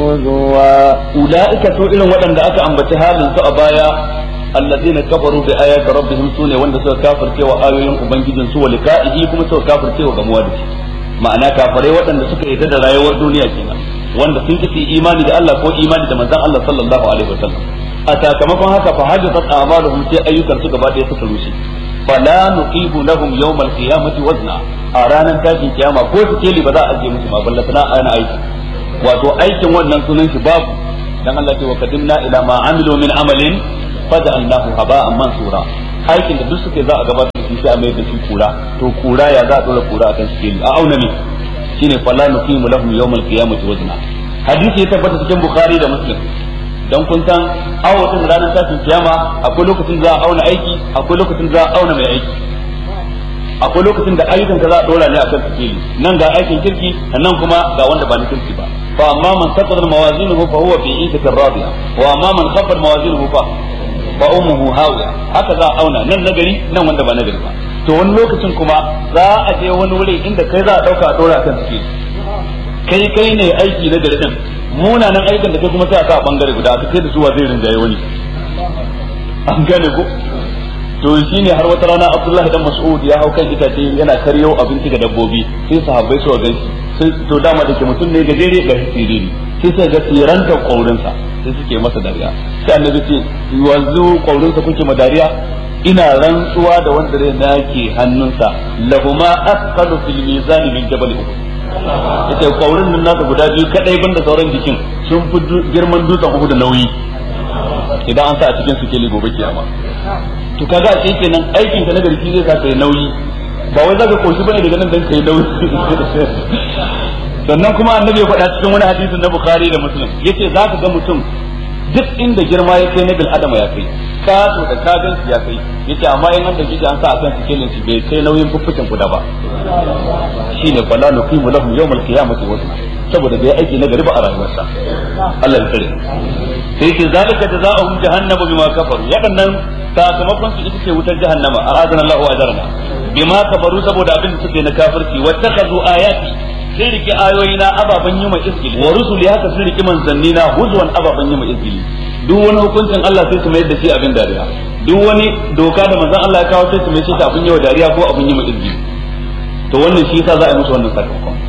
هزوا ulaika to irin waɗanda aka ambaci halin su a baya alladheena kafaru bi ayati rabbihim sune wanda suka kafirce wa ayoyin ubangijin su wa liqa'ihi kuma suka kafirce wa gamuwa da shi ma'ana kafirai waɗanda suka yarda da rayuwar duniya kenan wanda sun ki imani da Allah ko imani da manzon Allah sallallahu alaihi wasallam a sakamakon haka fa hajjat a'maluhum sai ayyukan su gaba ɗaya suka rushe fala nuqimu lahum yawm al-qiyamati wazna a ranar tashin kiyama ko su keli ba za a ajiye musu ba ballatana a yana aiki wato aikin wannan sunan shi babu dan Allah ce wa qadimna ila ma amilu min amalin faj'alnahu haba'an mansura aikin da duk suke za a gabatar da shi sai a mai da shi kura to kura ya za a dora kura akan shi a auna ne shine fala nuqimu lahum yawm al-qiyamati wazna hadisi ya tabbata cikin bukhari da muslim dan kun san awatin ranar tashin kiyama akwai lokacin za a auna aiki akwai lokacin za a auna mai aiki akwai lokacin da ayyukan ka za a dora ne akan sikeli nan ga aikin kirki nan kuma ga wanda ba na kirki ba fa amma man saqata mawazinuhu fa huwa fi ishatin radiya wa amma man khaffat mawazinuhu fa fa ummuhu hawiya haka za a auna nan nagari nan wanda ba nagari ba to wani lokacin kuma za a je wani wuri inda kai za a dauka a dora kan sikeli kai kai ne aiki na gari din munanan aikin da kai kuma sai a sa a bangare guda aka kai da su wa zai rinjaye wani an gane ko to shine har wata rana Abdullahi dan Mas'ud ya hau kan itace yana karyo abinci ga dabbobi sai sahabbai su ga sai to dama da ke mutum ne gajere ga siriri sai sai ga siranta kaurinsa sai suke masa dariya sai annabi ce yanzu kaurinsa kuke ma dariya ina rantsuwa da wanda rai na ke hannunsa lahuma asqalu fil mizan min jabal uhud yace kaurin nan nasa guda biyu kadai banda sauran jikin sun fi girman dutsen Uhud da nauyi idan an sa a cikin sikeli gobe kiyama to kaga a cikin nan aikin ka na garki zai sa kai nauyi ba wai zaka koshi bane daga nan dan kai nauyi sannan kuma annabi ya faɗa cikin wani hadisin na Bukhari da Muslim yace zaka ga mutum duk inda girma ya kai na bil adama ya kai kato da kagan ya kai yace amma in an da kike an sa akan sikelin shi bai kai nauyin fuffucin kuda ba shine fala nuqimu lahum yawmal qiyamati wazna saboda bai aiki na gari ba a rayuwarsa Allah ya kare sai ce zalika jazaohum jahannamu bima kafaru wadannan sakamakon su ita ce wutar jahannama a azana Allah wa ajarna bima kafaru saboda abin da suke na kafirci wattakazu ayati sun riki ayoyi na ababen yi ma izgili wa rusuli haka sun riki manzanni na huzwan ababen yi ma izgili duk wani hukuncin Allah sai su mayar da shi abin dariya duk wani doka da manzon Allah ya kawo sai su mai shi abin yi wa dariya ko abin yi ma izgili to wannan shi yasa za a yi musu wannan sakamakon